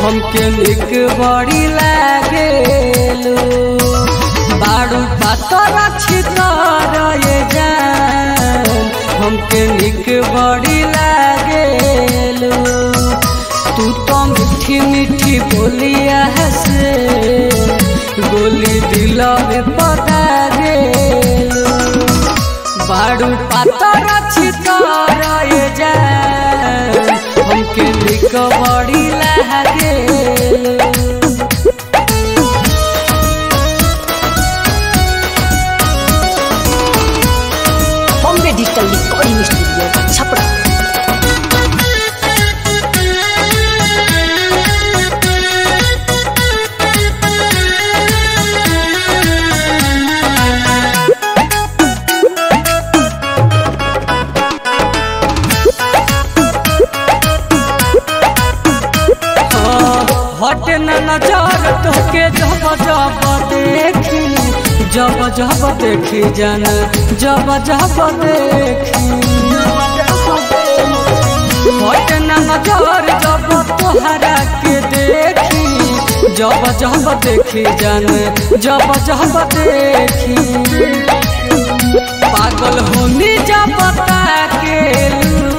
हमके निक बड़ी लागेलू बाड़ू पातर छितर ये जान हमके निक बड़ी लागेलू तू तो मीठी मीठी बोलिया हसे गोली दिल में पता गेलू बाड़ू पातर छितर ये जान हमके निक बड़ी लागेलू Bombay digital recording studio Chhapra हट न नजर तोके जब जब देखी जब जब देखी जन जब जब देखी हट न नजर जब तोहरा के देखी जब जब देखी जन जब जब देखी पागल होनी जब के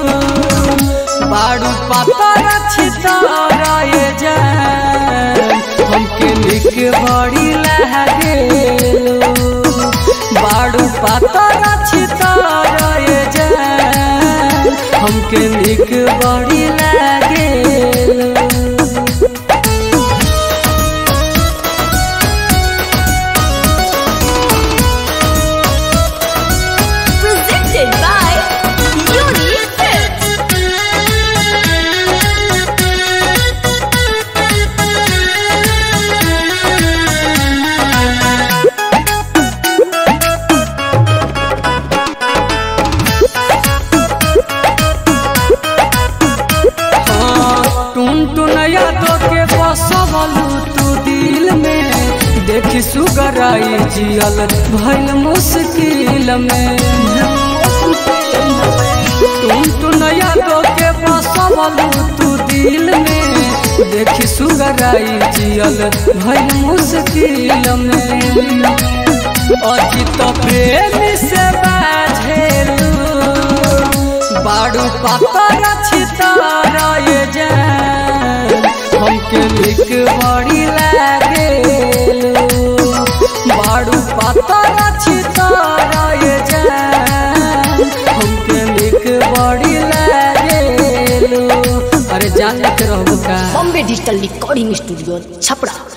बाड़ू पातर छितर ये जान हमके निक बड़ी लागेलू बाड़ू पातर छितर ये जान हमके निक बड़ी लागेलू presented by Unique Hits. टुन टुनया तो के बसवलू तू दिल में देखी सुगराई जियल भइल मुश्किल में टुन टुनया तो के बसवलू तू दिल में देखी सुगराई जियल भइल मुश्किल में अजित प्रेमी से बाझेलू बाड़ू पातर छितर ये जान हमके निक बड़ी लागेलू बाड़ू पातर छितर ये जान हमके निक बड़ी लागेलू अरे जान के रहबू का Bombay digital recording studio Chhapra